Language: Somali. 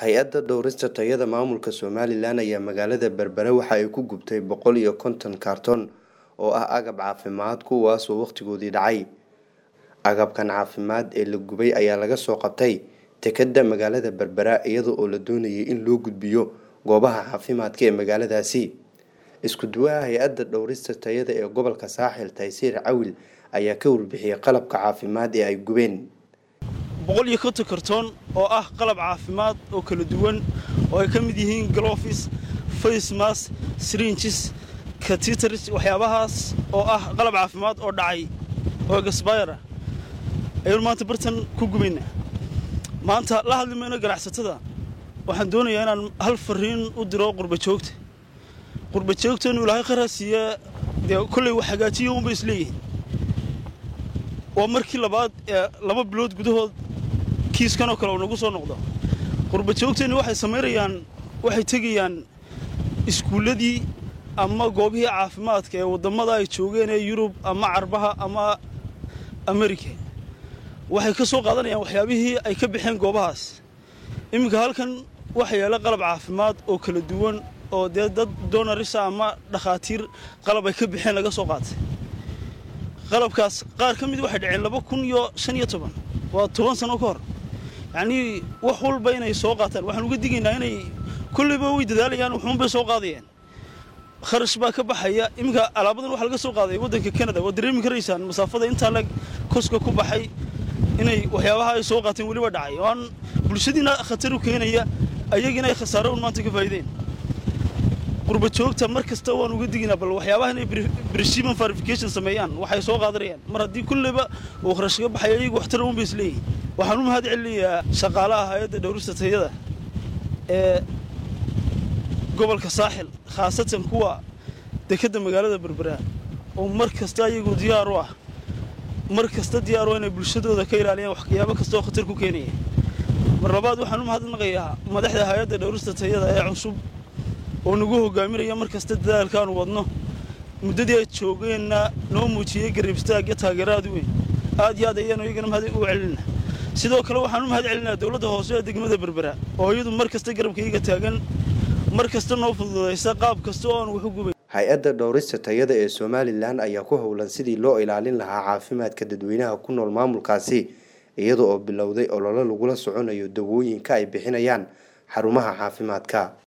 hay-adda dhowrista tayada maamulka somalilan ayaa magaalada berbere waxa ay ku gubtay boqol iyo konton kaarton oo ah agab caafimaad kuwaasoo wakhtigoodii dhacay agabkan caafimaad ee la gubay ayaa laga soo qabtay tekada magaalada berbera iyada oo la doonayay in loo gudbiyo goobaha caafimaadka ee magaaladaasi isku duwaha hay-adda dhowrista tayada ee gobolka saaxil taysiir cawil ayaa ka warbixiyey qalabka caafimaad ee ay gubeen boqol iyo konton kartoon oo ah qalab caafimaad oo kala duwan oo ay ka mid yihiin glofis facemas sringes katitars waxyaabahaas oo ah qalab caafimaad oo dhacay oo gasbayra ayaynu maanta bartan ku gubaynaa maanta la hadli mayno ganacsatada waxaan doonayaa inaan hal fariin u diro qurbajoogta qurbajoogta inuu ilaahay qaraa siiya dee kolley wax hagaajiya unba isleeyihiin waa markii labaad ee laba bilood gudahood kiiskanoo kale uu nagu soo noqdo qurbajoogteenni waxay samaynayaan waxay tegayaan iskuulladii ama goobihii caafimaadka ee waddamada ay joogeen ee yurub ama carbaha ama amerika waxay ka soo qaadanayaan waxyaabihii ay ka baxeen goobahaas iminka halkan waxa yaalla qalab caafimaad oo kala duwan oo dee dad doonarisa ama dhakhaatiir qalab ay ka baxeen laga soo qaatay qalabkaas qaar ka mid waxay dhaceen laba kun iyo shan iyo toban waa toban sano ka hor yacnii wax walba inay soo qaataan waxaan uga digaynaa inay kolleyba way dadaalayaan wuxuunbay soo qaadayeen kharash baa ka baxaya iminka alaabadan waxaa laga soo qaaday waddanka kanada waad dareemi karaysaan masaafada intaa leg koska ku baxay inay waxyaabaha ay soo qaateen weliba dhacay oo aan bulshadiina khatar u keenaya ayagiina ay khasaaro un maanta ka faa'iideen qurbajoogta mar kasta waan uga diginaa bal waxyaabaha inay bresiman verification sameeyaan waxay soo qaadanayaan mar haddii kulleyba uu kharash ka baxay ayagu waxtara un bay isleeyihin waxaan u mahad celinayaa shaqaalaha hay-adda dhowrista tayada ee gobolka saaxil khaasatan kuwa dekedda magaalada berbera oo mar kasta ayagu diyaar u ah mar kasta diyaar u inay bulshadooda ka ilaaliyaan waxyaabo kasta oo khatar ku keenaya mar labaad waxaan u mahadnaqayaa madaxda hay-adda dhowrista tayada ee cusub oo nagu hogaaminaya mar kasta dadaalkaanu wadno muddadii ay joogeenna noo muujiyey garibstaagyo taageeraad weyn aad iyo aad ayaanu iyagana mahad u celina sidoo kale waxaan u mahad celinaa dowladda hoose ee degmada berbera oo iyadu mar kasta garabkayga taagan mar kasta noo fududaysa qaab kasta oo aan waxu gubay hay-adda dhowrista tayada ee somalilan ayaa ku howlan sidii loo ilaalin lahaa caafimaadka dadweynaha ku nool maamulkaasi iyada oo bilowday ololo lagula soconayo dawooyinka ay bixinayaan xarumaha caafimaadka